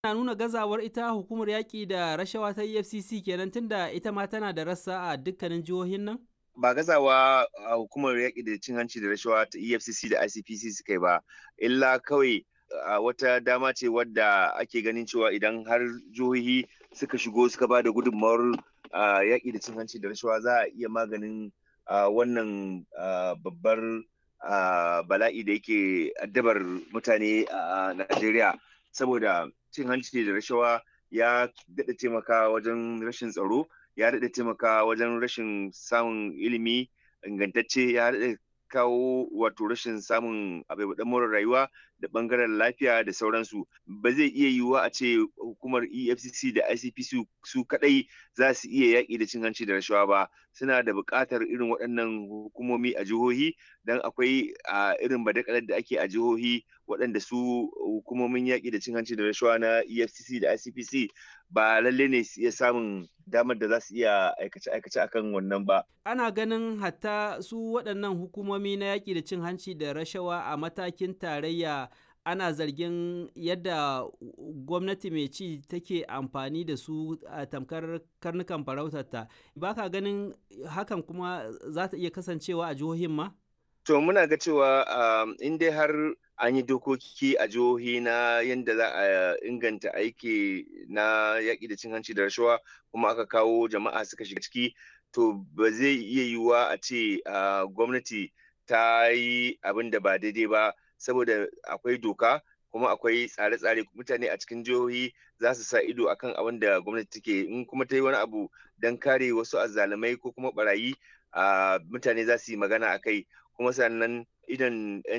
na nuna gazawar ita hukumar yaƙi da rashawa ta EFCC kenan tunda ita ma tana da rassa a dukkanin jihohin nan? Ba gazawa a hukumar yaƙi da cin hanci da rashawa ta EFCC da ICPC suka yi ba, illa kawai a wata dama ce wadda ake ganin cewa idan har jihohi suka shigo suka ba da gudunmawar yaƙi da cin hanci da rashawa za a iya maganin wannan babbar bala'i da yake addabar mutane a Najeriya saboda cin hanci da rashawa ya daɗa taimaka wajen rashin tsaro ya daɗa taimaka wajen rashin samun ilimi ingantacce ya daɗa kawo wato rashin samun abubuwan more rayuwa da bangaren lafiya da sauransu ba zai iya yiwuwa a ce hukumar efcc da icpc su kadai za su iya yaƙi da cin hanci da rashawa ba suna da buƙatar irin waɗannan hukumomi a jihohi don akwai a irin badakalar da ake a jihohi waɗanda su hukumomin yaƙi da cin hanci da rashawa na efcc da icpc ba lalle ne su iya samun damar da za su iya aikace-aikace akan wannan ba. Ana ganin hatta su waɗannan hukumomi na yaƙi da cin hanci da rashawa a matakin tarayya ana zargin yadda gwamnati mai ci take amfani da su a tamkar karnukan farautarta. Ba ka ganin hakan kuma za ta iya kasancewa a jihohin ma? To muna ga cewa in dai har an yi dokoki a jihohi na yadda za a inganta aiki na yaƙi da cin hanci da rashawa kuma aka kawo jama'a suka shiga ciki to ba zai iya yiwuwa a ce gwamnati ta yi abin da ba daidai ba saboda akwai doka kuma akwai tsare-tsare mutane a cikin jihohi za su sa ido akan abin da gwamnati take in kuma ta yi wani abu don kare wasu azzalumai ko kuma barayi mutane za su yi magana a kai kuma sannan idan 'yan